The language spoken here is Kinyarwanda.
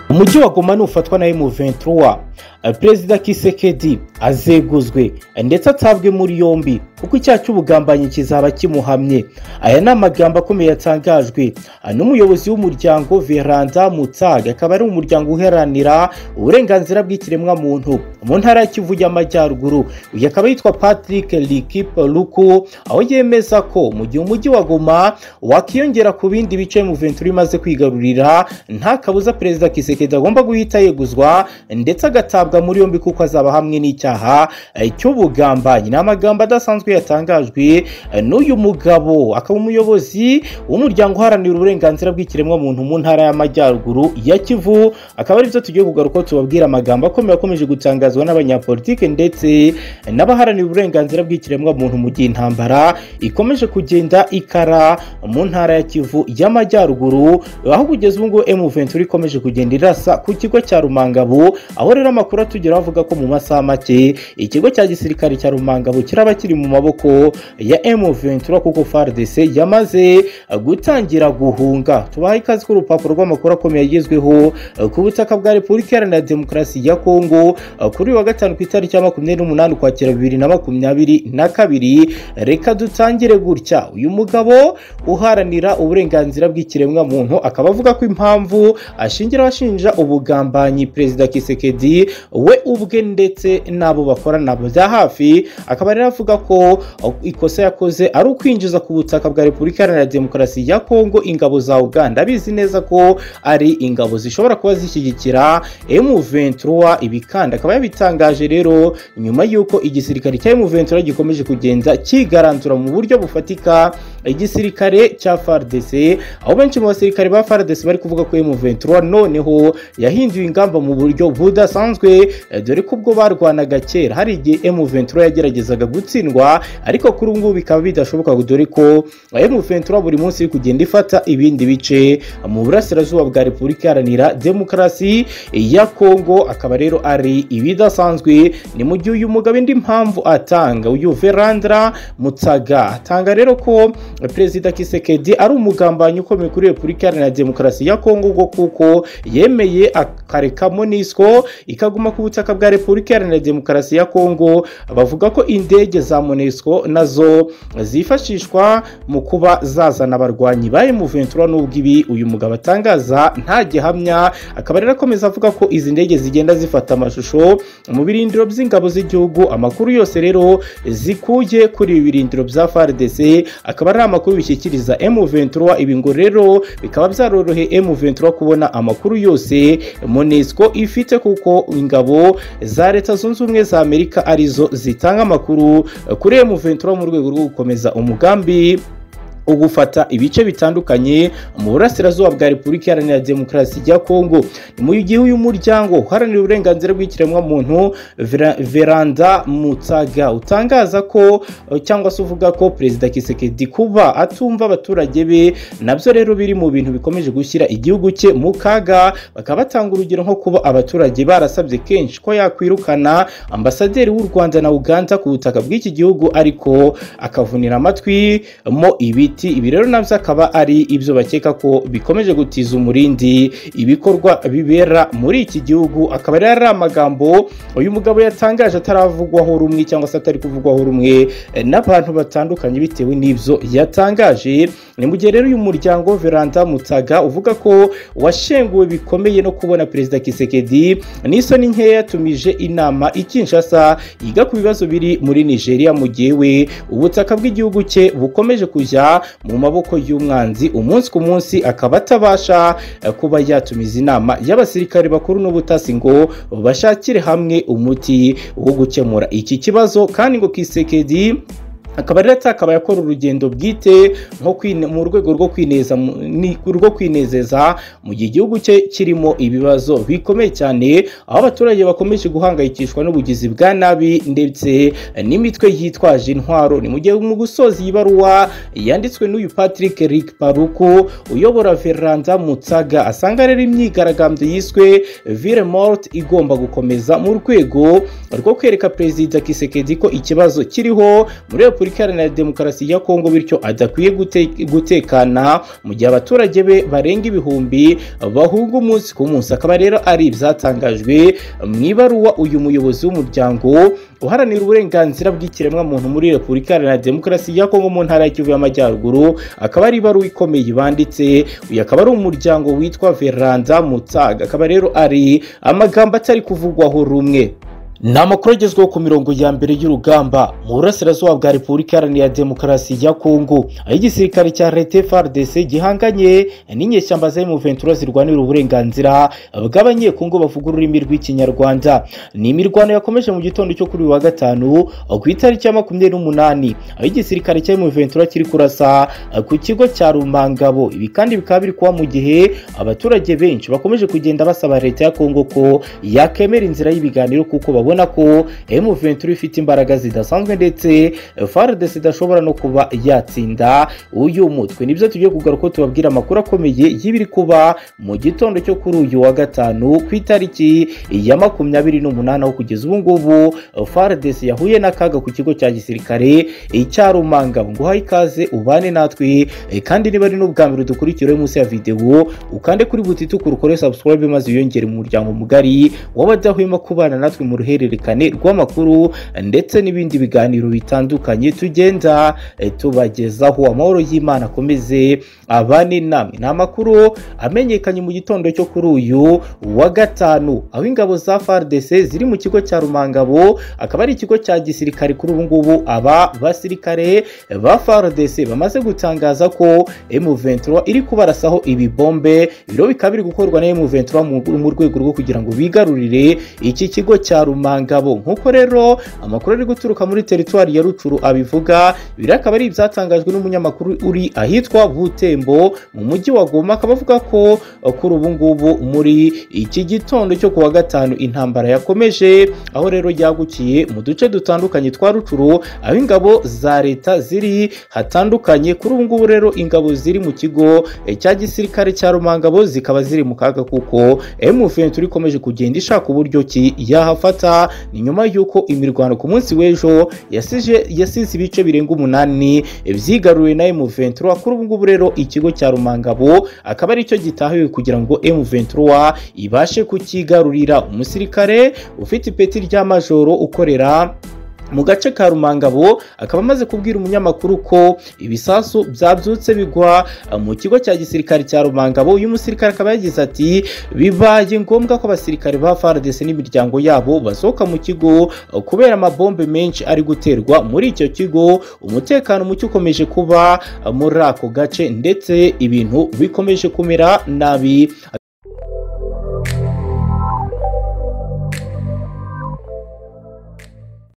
umujyi wa goma nufatwa na emu ventura perezida kisekedi azeguzwe ndetse atabwe muri yombi kuko icyaha cy'ubugambanyi kizaba kimuhamye aya ni amagambo akomeye yatangajwe n'umuyobozi w'umuryango veranda mutaga akaba ari umuryango uharanira uburenganzira bw'ikiremwamuntu mu ntara ya kivu y'amajyaruguru uyu akaba yitwa patrick Luku aho yemeza ko mu gihe umujyi wa goma wakiyongera ku bindi bice emu ventura imaze kwigarurira nta kabuza perezida kisekedi agomba guhita yeguzwa ndetse agatabwa muri yombi kuko azaba hamwe n'icyaha cy'ubugambanyi ni amagambo adasanzwe yatangajwe n'uyu mugabo akaba umuyobozi w'umuryango uharanira uburenganzira bw'ikiremwamuntu mu ntara y'amajyaruguru ya kivu akaba aribyo tugiye kugaruka tubabwira amagambo akomeye akomeje gutangazwa n'abanyapolitike ndetse n'abaharanira uburenganzira bw'ikiremwamuntu mu gihe intambara ikomeje kugenda ikara mu ntara ya kivu y'amajyaruguru aho kugeza ubu ngubu emu ventura ikomeje kugenda irasa ku kigo cya rumangabo aho rero amakuru atugeraho avuga ko mu masaha make ikigo cya gisirikare cya rumangabo kiraba kiri mu maboko ya emu ventura kuko fardc yamaze gutangira guhunga tubaha ikaze ko urupapuro rw'amakuru akomeye agezweho ku butaka bwa repubulika iharanira demokarasi ya kongo kuri wa gatanu ku itariki ya makumyabiri n'umunani ukwakira bibiri na makumyabiri na kabiri reka dutangire gutya uyu mugabo uharanira uburenganzira bw'ikiremwamuntu akaba avuga ko impamvu ashingiraho ashinja ubugambanyi perezida kisekedi we ubwe ndetse n'abo bakorana bya hafi akaba rero avuga ko ikosa yakoze ari ukwinjiza ku butaka bwa repubulika iharanira demokarasi ya kongo ingabo za uganda bizi neza ko ari ingabo zishobora kuba zishyigikira emu ventura ibi kandi akaba yabitangaje rero nyuma y'uko igisirikare cya emu ventura gikomeje kugenda kigaranzura mu buryo bufatika igisirikare cya fardc aho benshi mu basirikare ba fardc bari kuvuga ko emu ventura noneho yahinduye ingamba mu buryo budasanzwe dore ko ubwo barwanaga kera hari igihe emu ventura yageragezaga gutsindwa ariko kuri ubu ngubu bikaba bidashoboka dore ko emu ventura buri munsi iri kugenda ifata ibindi bice mu burasirazuba bwa repubulika iharanira demokarasi ya kongo akaba rero ari ibidasanzwe ni mu gihe uyu mugabo indi mpamvu atanga uyu verandra mutaga atanga rero ko perezida kisekedi ari umugambanyi ukomeye kuri repubulika iharanira demokarasi ya kongo ngo kuko yemeye akarekamo n'iswo ikaguma ku butaka bwa repubulika iharanira demokarasi ya kongo bavuga ko indege za monesco nazo zifashishwa mu kuba zazana abarwanyi ba emuventura n'ubwo ibi uyu mugabo atangaza nta gihamya akaba rero akomeza avuga ko izi ndege zigenda zifata amashusho mu birindiro by'ingabo z'igihugu amakuru yose rero zikuye kuri ibi birindiro bya fardc akaba ari amakuru bishyikiriza emuventura ibi ngo rero bikaba byaroroheye emuventura kubona amakuru yose monesco ifite kuko ingabo za leta zunze ubumwe za amerika arizo zitanga amakuru kuri emuventura mu rwego rwo gukomeza umugambi ugufata ibice bitandukanye mu burasirazuba bwa repubulika iharanira demokarasi ya kongo mu gihe uyu muryango uharanira uburenganzira bw'ikiremwamuntu veranda mutaga utangaza ko cyangwa se uvuga ko perezida kisekedi kuba atumva abaturage be nabyo rero biri mu bintu bikomeje gushyira igihugu cye mu kaga bakaba batanga urugero nko kuba abaturage barasabye kenshi ko yakwirukana ambasaderi w'u rwanda na uganda ku butaka bw'iki gihugu ariko akavunira amatwi mo ibiti ibi rero nabyo akaba ari ibyo bakeka ko bikomeje gutiza umurindi ibikorwa bibera muri iki gihugu akaba rero ari amagambo uyu mugabo yatangaje ataravugwaho rumwe cyangwa se atari kuvugwaho rumwe n'abantu batandukanye bitewe n'ibyo yatangaje ni mu gihe rero uyu muryango veranda mutaga uvuga ko washenguwe bikomeye no kubona perezida kisekedi n'isoni nkeya yatumije inama ikinshasa yiga ku bibazo biri muri nigeria mu gihe we ubutaka bw'igihugu cye bukomeje kujya mu maboko y'umwanzi umunsi ku munsi akaba atabasha kuba yatumiza inama y'abasirikare bakuru n'ubutasi ngo bashakire hamwe umuti wo gukemura iki kibazo kandi ngo kisekedi akaba rero atakaba yakora urugendo bwite nko mu rwego rwo kwineza rwo kwinezeza mu gihe igihugu cye kirimo ibibazo bikomeye cyane aho abaturage bakomeje guhangayikishwa n'ubugizi bwa nabi ndetse n'imitwe yitwaje intwaro ni mu gihe mu gusoza iyi baruwa yanditswe n'uyu patrick rick paruku uyobora veranda mutsaga asanga rero imyigaragambyo yiswe vire morte igomba gukomeza mu rwego rwo kwereka perezida kisekedi ko ikibazo kiriho muri repubulika repubulika iharanira demokarasi ya kongo bityo adakwiye gute- gutekana mu gihe abaturage be barenga ibihumbi bahunga umunsi ku munsi akaba rero ari ibyatangajwe mu ibaruwa uyu muyobozi w'umuryango uharanira uburenganzira bw'ikiremwamuntu muri repubulika iharanira demokarasi ya kongo mu ntara ya kivu y'amajyaruguru akaba ari ibaruwa ikomeye banditse uyu akaba ari umuryango witwa veranda mutaga akaba rero ari amagambo atari kuvugwaho rumwe ni amakuru agezweho ku mirongo ya mbere y'urugamba mu burasirazuba bwa repubulika iharanira demokarasi ya kongo aho igisirikare cya leta frdc gihanganye n'inyeshyamba za M23 zirwanira uburenganzira bw'abanyekongo bavuga ururimi rw'ikinyarwanda ni imirwano yakomeje mu gitondo cyo kuri uyu wa gatanu ku itariki ya makumyabiri n'umunani aho igisirikare cya M23 kiri kurasa ku kigo cya rumangabo ibi kandi bikaba biri kuba mu gihe abaturage benshi bakomeje kugenda basaba leta ya kongo ko yakemera inzira y'ibiganiro kuko babona urabona ko M23 ifite imbaraga zidasanzwe ndetse FARDC idashobora no kuba yatsinda uyu mutwe nibyo tugiye kugaruka tubabwira amakuru akomeye y'ibiri kuba mu gitondo cyo kuri uyu wa gatanu ku itariki ya makumyabiri n'umunani aho kugeza ubu ngubu FARDC yahuye n'akaga ku kigo cya gisirikare cya Rumanga nguhaye ikaze ubane natwe eh, kandi niba ari n'ubwa mbere dukurikira uri munsi ya videwo ukande kuri butituku ukore subscribe maze wiyongere mu muryango mugari w'abadahwema kubana natwe mu ruhe uruhererekane rw'amakuru ndetse n'ibindi biganiro bitandukanye tugenda eh, tubagezaho amahoro y'imana akomeze abane namwe ni amakuru amenyekanye mu gitondo cyo kuri uyu wa gatanu aho ingabo za FARDC ziri mu kigo cya Rumangabo akaba ari ikigo cya gisirikare kuri ubu ngubu aba basirikare ba FARDC bamaze gutangaza ko M23 iri kubarasaho ibibombe ibiro bikaba biri gukorwa na M23 mu- mu rwego rwo kugira ngo bigarurire iki kigo cya Rumangabo nk'uko rero amakuru ari guturuka muri teritwari ya Rucuru abivuga biri akaba ari ibyatangajwe n'umunyamakuru uri ahitwa Butembo mu mujyi wa Goma akaba avuga ko eh, kuri ubu ngubu muri iki gitondo cyo kuwa gatanu intambara yakomeje aho rero yagukiye mu duce dutandukanye twa Rucuru aho ingabo za leta ziri hatandukanye kuri ubu ngubu rero ingabo ziri mu kigo eh, cya gisirikare cya Rumangabo zikaba ziri mu kaga kuko M23 ikomeje kugenda ishaka uburyo ki yahafata ni nyuma y'uko imirwano ku munsi w'ejo yasije yasize ibice birenga umunani byigaruriwe na M23 kuri ubu ngubu rero ikigo cya Rumangabo akaba ari cyo gitahiwe kugira ngo M23 ibashe kukigarurira umusirikare ufite ipeti rya majoro ukorera mu gace ka Rumangabo akaba amaze kubwira umunyamakuru ko ibisasu byabyutse bigwa eh, mu kigo cya gisirikare cya Rumangabo uyu musirikare akaba yagize ati bibaye ngombwa ko abasirikare ba FARDC n'imiryango yabo basohoka mu kigo eh, kubera amabombe menshi ari guterwa muri icyo kigo umutekano muke ukomeje kuba eh, muri ako gace ndetse ibintu bikomeje kumera nabi